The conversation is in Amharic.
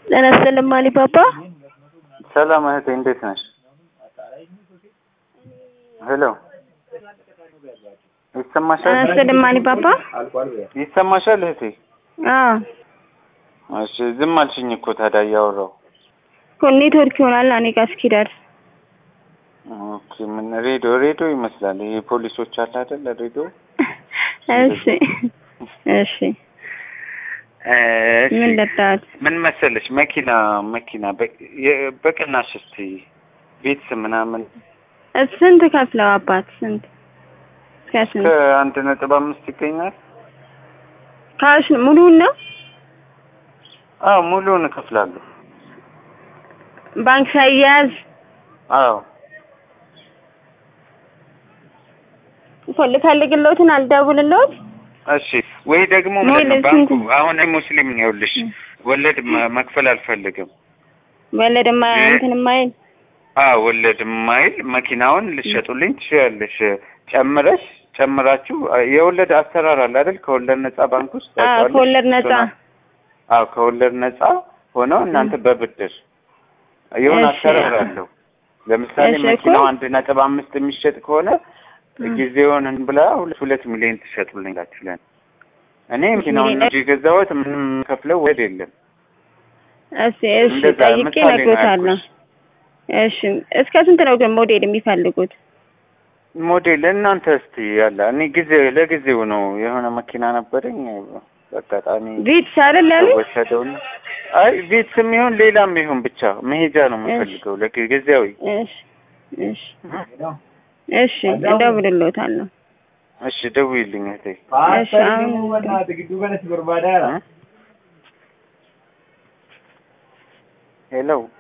ጤና ይስጥልኝ አሊባባ። ሰላም እህቴ እንዴት ነሽ? ሄሎ ይሰማሻል? ጤና ይስጥልኝ አሊባባ። ይሰማሻል እህቴ? አዎ እሺ ዝም አልሽኝ እኮ ታዲያ እያወራሁ። እኮ ኔትወርክ ይሆናል እኔ ጋር እስኪደርስ። ኦኬ ምን ሬዲዮ ሬዲዮ ይመስላል። ይሄ ፖሊሶች አለ አይደል ሬዲዮ። እሺ እሺ እሺ ምን ልርዳት? ምን መሰለሽ መኪና መኪና በ- የ- በቅናሽ እስቲ ቤትስ ምናምን ስንት ከፍለው አባት ስንት እስከ ስንት ከአንድ ነጥብ አምስት ይገኛል። ካሽ ሙሉውን ነው አዎ ሙሉውን እከፍላለሁ። ባንክ ሳይያዝ አዎ እኮ ልፈልግልዎትን አልደውልልዎት እሺ ወይ ደግሞ ወይ ማለት ነው ለስንት? ባንኩ አሁን እኔ ሙስሊም ነው ይኸውልሽ ወለድ መ- መክፈል አልፈልግም። ወለድማ እንትን ማይል አዎ ወለድ ማይል መኪናውን ልሸጡልኝ ትችያለሽ። ጨምረሽ ጨምራችሁ የወለድ አሰራር አለ አይደል? ከወለድ ነጻ ባንክ ውስጥ አዎ ታውቂዋለሽ? ከወለድ ነጻ አዎ ከወለድ ነጻ ሆነው እናንተ በብድር የሆነ እሺ። አሰራር አለው። ለምሳሌ እሺ እኮ። መኪናው አንድ ነጥብ አምስት የሚሸጥ ከሆነ ጊዜውን ብላ ሁለት ሁለት ሚሊዮን ትሸጡልኛላችሁ ለእኔ። እኔ መኪናውን ሚሊዮን? እንጂ የገዛሁት ምንም ከፍለው ወድ የለም። እሺ እሺ እንደዛ ጠይቄ ምሳሌ ነው እነግሮታለሁ። ያልኩሽ። እሺ እስከ ስንት ነው ግን ሞዴል የሚፈልጉት? ሞዴል እናንተ እስቲ ያለ እኔ ጊዜ ለጊዜው ነው የሆነ መኪና ነበረኝ በአጋጣሚ ቪትስ አይደል ያሉኝ? ወሰደውና አይ ቤትስም ይሁን ሌላም ይሁን ብቻ መሄጃ ነው የምፈልገው ለጊዜያዊ እሺ እሺ እሺ እደውልልዎታለሁ። እሺ ደውይልኝ እህቴ እሺ አሁን ሄሎ